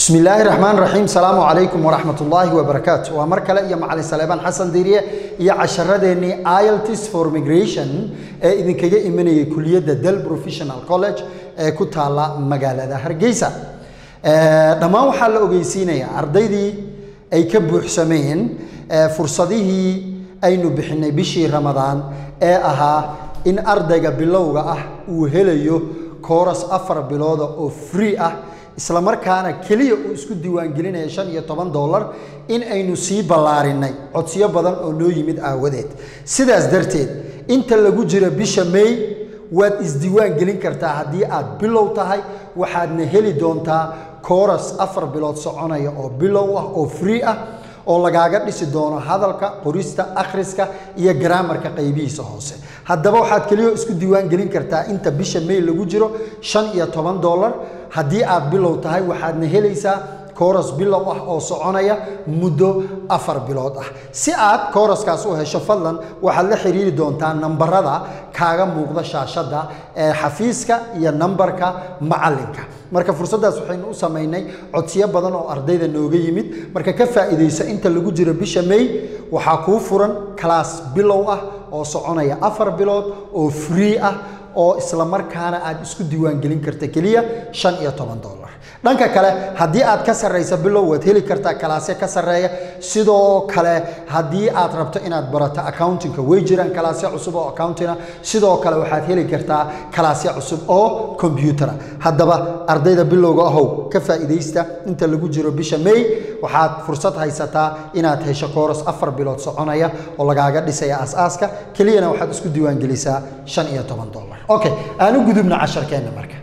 bismi illaahi raxmaan raxiim salaamu calaykum waraxmat ullaahi wabarakaatu waa mar kale iyo macalin saleebaan xasan diiriye iyo casharadeenii ielts for migration ee idinkaga imanayay kuliyadda del professional college ee ku taala magaalada hargeysa dhammaan waxaa la ogeysiinayaa ardaydii ay ka buuxsameen fursadihii aynu bixinay bishii ramadaan ee ahaa in ardayga bilowga ah uu helayo kooras afar bilooda oo free ah isla markaana keliya uu isku diiwaangelinaya shan iyo toban dollar in aynu sii ballaarinay codsiyo badan oo noo yimid aawadeed sidaas darteed inta lagu jiro bisha may waad isdiiwaan gelin kartaa haddii aad bilow tahay waxaadna heli doontaa kooras afar bilood soconaya oo bilow ah oo free ah oo lagaaga dhisi doono hadalka qorista akhriska iyo garaamarka qaybihiisa hoose haddaba waxaad keliyo isku diiwaan gelin kartaa inta bisha may lagu jiro shan iyo toban dollar haddii aad bilow tahay waxaadna helaysaa kooras bilow ah oo soconaya muddo afar bilood ah si aad kooraskaas u hesho fadlan waxaad la xiriiri doontaa nambarada kaaga muuqda shaashadda ee xafiiska iyo nambarka macalinka marka fursaddaas waxaynu u samaynay codsiyo badan oo ardayda nooga yimid marka ka faa'iidaysa inta lagu jiro bisha may waxaa kuu furan kalaas bilow ah oo soconaya afar bilood oo free ah oo isla markaana aad isku diiwaangelin karta keliya shan iyo toban dollar dhanka kale haddii aad ka sarraysa bilow waad heli kartaa kalaasyo ka sarreeya sidoo kale haddii aad rabto inaad barato accountingka way jiraan kalaasyo cusub oo accountinga sidoo kale waxaad heli kartaa kalaasyo cusub oo combyutera haddaba ardayda bilowga ahow ka faa'iidaysta inta lagu jiro bisha may waxaad fursad haysataa inaad hesho kooras afar bilood soconaya oo lagaaga dhisaya aas-aaska keliyana waxaad isku diiwaangelisaa shan iyo toban dollar okay aan u gudubna casharkeenna marka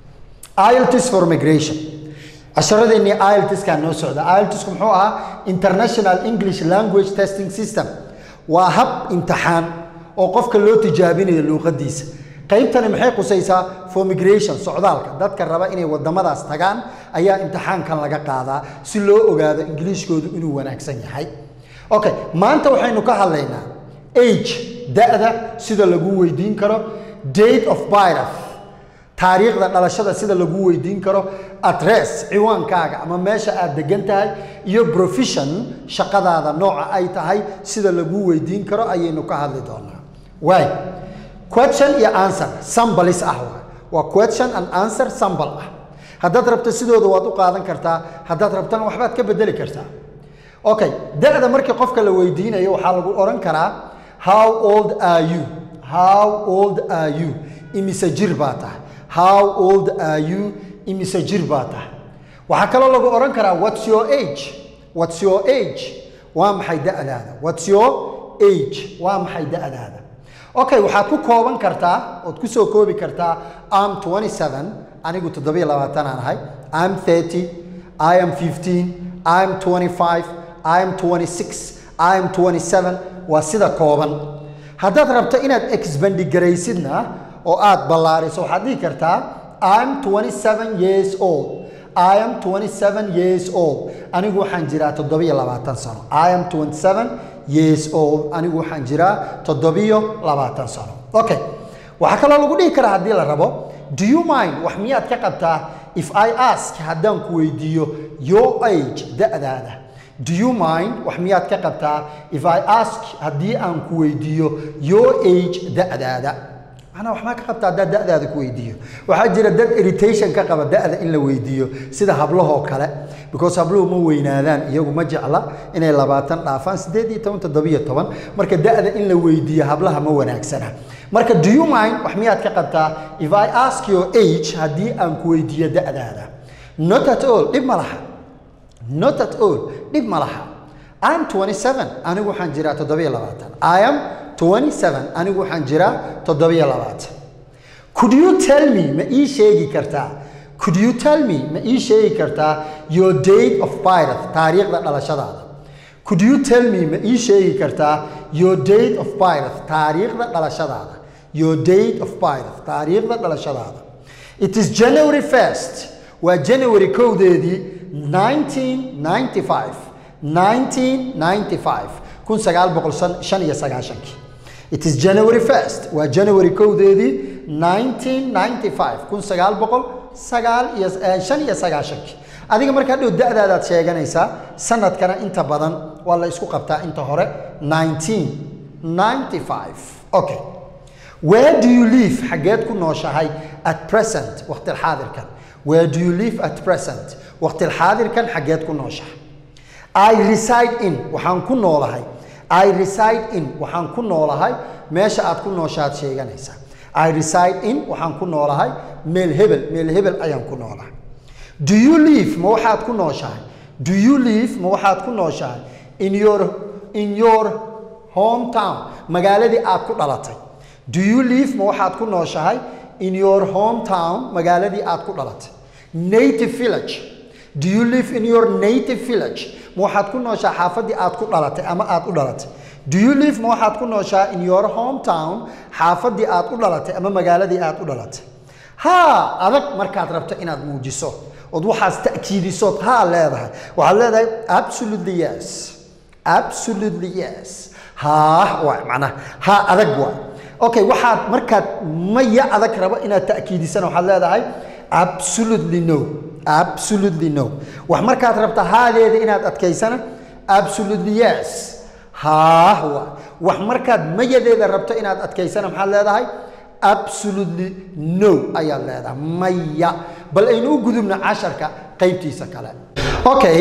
ielts for migration casharadeenii ieltskaa noo socda ieltsku muxuu ahaa international english language testing system waa hab imtixaan oo qofka loo tijaabinayo luuqadiisa qaybtani maxay qusaysaa for migration socdaalka dadka raba inay wadamadaas tagaan ayaa imtixaankan laga qaadaa si loo ogaado ingiliishkoodu inuu wanaagsan yahay okay maanta waxaynu ka hadlaynaa age da-da sida lagu weydiin karo date of birth taariikhda dhalashada sida lagu weydiin karo adress ciwaankaaga ama meesha aad degan tahay iyo profession shaqadaada nooca ay tahay sida lagu weydiin karo ayaynu ka hadli doonaa waay question iyo answer sambalis ah waa question and answer sambal ah haddaad rabto sidooda waad u qaadan kartaa haddaad rabtana waxbaad ka bedeli kartaa okay da-da markii qofka la weydiinayo waxaa lagu odhan karaa how old are you how old are you imise jir baa tahay how old are you imise jir baa tahay waxaa kaloo lagu odhan karaa what's your age what's your age waa maxay da-daada what's your age waa maxay da-daada okay waxaad ku kooban kartaa ood ku soo koobi kartaa am 27 anigu toddobiyo labaatanaan ahay am 30 i am 15 i am 25 i am 26 i am 27 waa sida kooban haddaad rabto inaad exbandigaraysidna oo aad ballaariso waxaad dhihi kartaa im 27 years old i am 27 years old anigu waxaan jiraa toddobiyo labaatan sano i am 27 years old anigu waxaan jiraa toddobiyo labaatan sano okay waxaa kaloo lagu dhihi karaa haddii la rabo do you mind wax miyaad ka qabtaa if i ask haddaan ku weydiiyo your age da-daada do you mind wax miyaad ka qabtaa if i ask haddii aan ku weydiiyo your age da-daada macnaa waxmaa ka qabtaa haddaa da-daada ku weydiiyo waxaa jira dad irritation ka qaba da-da in la weydiiyo sida hablahoo kale because habluhu ma weynaadaan iyagu ma jecla inay labaatan dhaafaan siddeed iyo toban toddobiyo toban marka da-da in la weydiiyo hablaha ma wanaagsana marka do you mind wax miyaad ka qabtaa if i ask your age haddii aan ku weydiiyo da-daada not at all dhib ma laha not at all dhib ma laha im 27 anigu waxaan jiraa toddobiyo labaatan i am 27 anigu waxaan jiraa toddobiyo labaatan could you tell me ma ii sheegi kartaa could you tell me ma ii sheegi kartaa your date of birth taariikhda dhalashadaada could you tell me ma ii sheegi kartaa your date of birth taariikhda dhalashadaada your date of birth taariikhda dhalashadaada it is january 1st waa january kowdeedii 1995 1995 kun sagaal boqol shan iyo sagaashankii it is january 1st waa january kowdeedii 1995 kun sagaal boqol sagaal iyo shan iyo sagaashankii adiga markaa dhow da-daadaad sheeganaysaa sanadkana inta badan waa la isku qabtaa inta hore 1995 okay where do you live xageed ku nooshahay at present waqtilxaadirkan where do you live at present waqtilxaadirkan xageed ku nooshahay I reside in waxaan ku noolahay I reside in waxaan ku noolahay meesha aad ku nooshaad sheeganaysaa I reside in waxaan ku noolahay meel hebel meel hebel ayaan ku noolahay do you live ma waxaad ku nooshahay do you live ma waxaad ku nooshahay in your in your hometown magaaladii aad ku dhalatay do you live ma waxaad ku nooshahay in your hometown magaaladii aad ku dhalatay native village do you live in your native village ma waxaad ku nooshahay xaafadii aad ku dhalatay ama aad u dhalatay do you live ma waxaad ku nooshahay in your hometown xaafadii aad u dhalatay ama magaaladii aad u dhalatay haa adag markaad rabto inaad muujiso ood waxaas ta'kiidisood haa leedahay waxaad leedahay absolutely yes absolutely yes haa waay macnaha haa adag waay okay waxaad markaad maya adag rabo inaad ta'kiidisana waxaad leedahay absolutely no absolutely no wax markaad rabta haadeeda inaad adkaysana absolutely yes haa waay wax markaad mayadeeda rabto inaad adkaysana maxaad leedahay absolutely no ayaad leedahay maya bal aynu u gudubno casharka qaybtiisa kale okay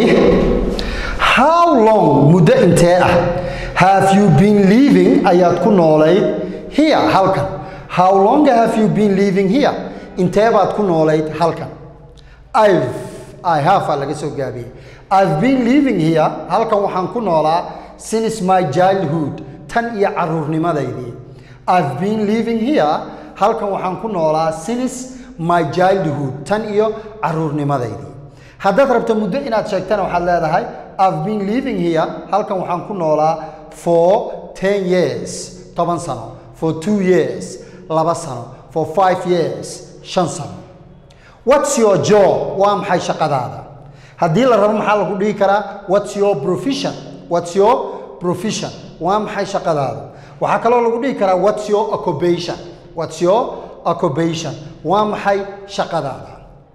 how long muddo intee ah have you been living ayaad ku noolayd here halkan how long have you been living here intee baad ku noolayd halkan i've i have aa laga soo gaabiyey i've been living here halkan waxaan ku noolaa since my childhood tan iyo caruurnimadaydii i've been living here halkan waxaan ku noolaa since my childhood tan iyo caruurnimadaydii haddaad rabto muddo inaad sheegtana waxaad leedahay i've been living here halkan waxaan ku noolaa for ten years toban sano for two years laba sano for five years shan sano what's your job waa maxay shaqadaada haddii la rabo maxaa lagu dhihi karaa what's your profession what's your profession waa maxay shaqadaada waxaa kaloo lagu dhihi karaa what's your occupation what's your occupation waa maxay shaqadaada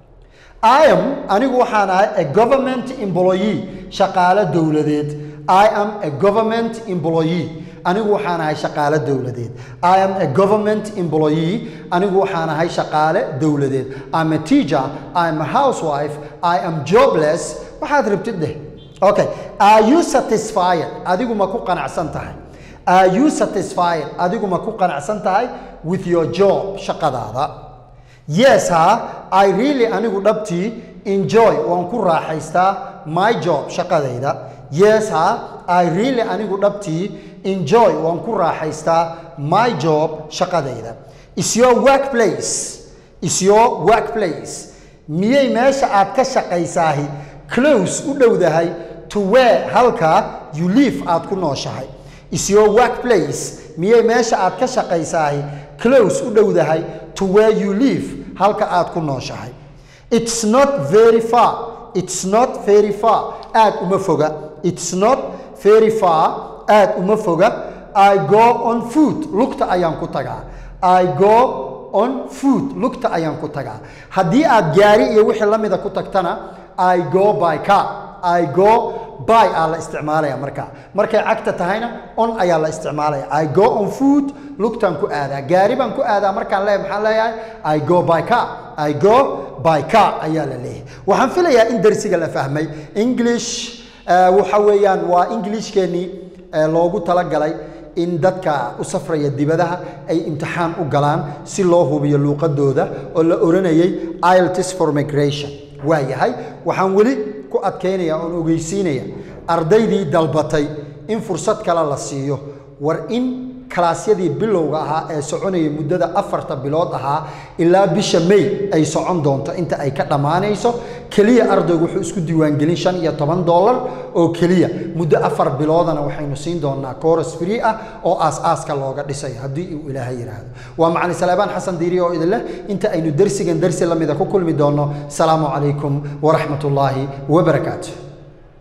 I am anigu waxaan ahay a government employee shaqaale dowladeed I am a government employee anigu waxaan ahay shaqaale dowladeed I am a government employee anigu waxaan ahay shaqaale dowladeed I'm a teacher I'm a housewife I am jobless waxaad rabtid dheh okay are you satisfied adigu ma ku qanacsan tahay are you satisfied adigu ma ku qanacsan tahay with your job shaqadaada yes ha i really anigu dhabtii enjoy waan ku raaxaystaa my job shaqadayda yes ha i really anigu dhabtii enjoy waan ku raaxaystaa my job shaqadayda is your workplace is your workplace miyay meesha aad ka shaqaysaahi close u dhowdahay to where halka you live aad ku nooshahay is your workplace miyay meesha aad ka shaqaysaahi close u dhowdahay to where you live halka aad ku nooshahay it's not very far it's not very far aad uma foga it's not very far aad uma foga i go on foot lugta ayaan ku tagaa i go on foot lugta ayaan ku tagaa haddii aad gaari iyo wixii la mida ku tagtana i go by car i go by aa la isticmaalaya markaa markay cagta tahayna on ayaa la isticmaalaya i go on foot lugtaan ku aadaa gaari baan ku aadaa markaan leeyahay maxaan leeyahay i go by car i go by car ayaa la leeyahay waxaan filayaa in darsiga la fahmay english waxa weeyaan waa englishkeenii loogu talagalay in dadka u safraya dibadaha ay imtixaan u galaan si loo hubiyo luuqadooda oo la oranayay iltis for migration waa yahay waxaan weli ku adkaynaya oon ogeysiinaya ardaydii dalbatay in fursad kale la siiyo war in kalaasyadii bilowga ahaa ee soconaya muddada afarta bilood ahaa ilaa bisha may ay socon doonto inta ay ka dhammaanayso keliya ardaygu wuxuu isku diiwaangelin shan iyo toban dollar oo keliya muddo afar biloodana waxaynu siin doonaa coros free ah oo aas-aaska looga dhisayo haddii uu ilaahay yidhaahdo waa macalin saleebaan xasan diiri oo idin leh inta aynu dersigan dersi lamida ku kulmi doonno salaamu calaykum waraxmat ullaahi wabarakaatu